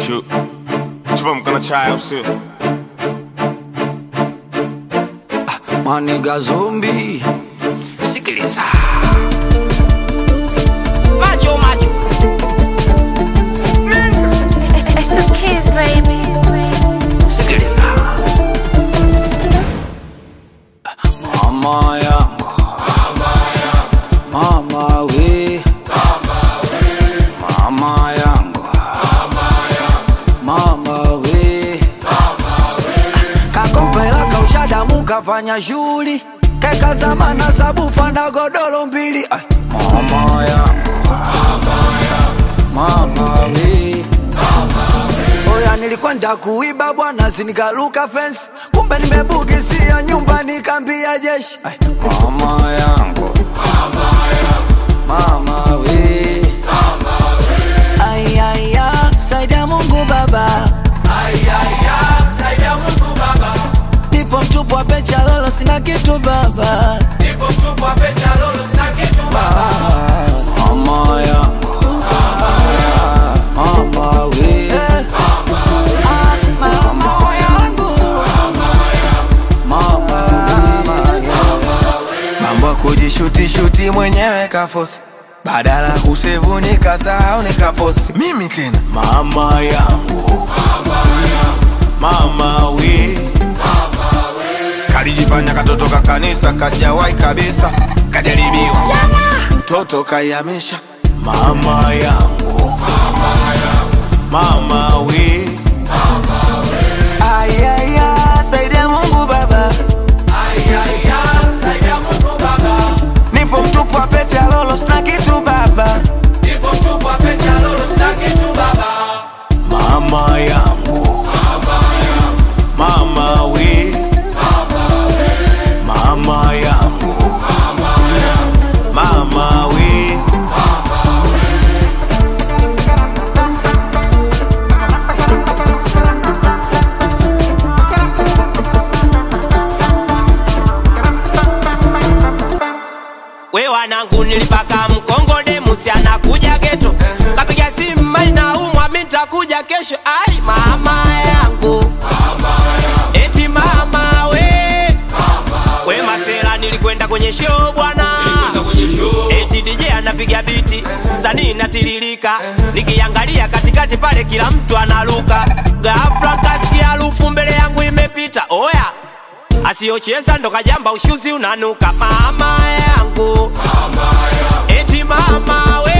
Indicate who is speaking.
Speaker 1: Chu chupa mkono chai au sio?
Speaker 2: Maniga zombi, sikiliza
Speaker 3: Macho macho.
Speaker 4: It's the kids, baby.
Speaker 2: sikiliza, mama yangu, mama we, mama yangu, mama we, kakopela kaushadamu kafanya shughuli kekazamana sabufa na godoro mbili Ai, mama yangu, mama we Oya, nilikwenda kuiba bwana, sinikaluka fence, kumbe nimebugisia nyumba, nikambia jeshi. Ai, mama yangu, mama we, ayaya, saidia Mungu Baba, ayaya, saidia Mungu Baba, nipo mtupu wa pecha lolo, sina kitu baba, nipo mtupu wa pecha lolo, sina kitu baba, mama yangu, mama we, Ah, mama yangu, mama
Speaker 5: mambo ya kujishutishuti mwenyewe kafosi badala kusevu nikasahau nikaposti mimi tena
Speaker 1: Mama yangu, mama we, kalijifanya katoto ka kanisa kajawai kabisa, kajaribiwa
Speaker 5: mtoto kayamisha
Speaker 1: mama yangu, mama we,
Speaker 5: ayaya saidia mungu baba nipo mtupu wa pete ya lolo sina kitu baba
Speaker 1: mama yangu, mama we, mama yangu, mama we.
Speaker 3: We wanangu nilipaka mkongode musi anakuja geto kapiga simu mali na umwa mi nitakuja kesho ai mama yangu eti mama we we masela nilikwenda kwenye show bwana eti DJ anapiga biti sanii natiririka nikiangalia katikati pale kila mtu analuka ghafla kasikia harufu mbele yangu imepita oya asiyocheza ndo kajamba ushuzi unanuka mama yangu eti mama we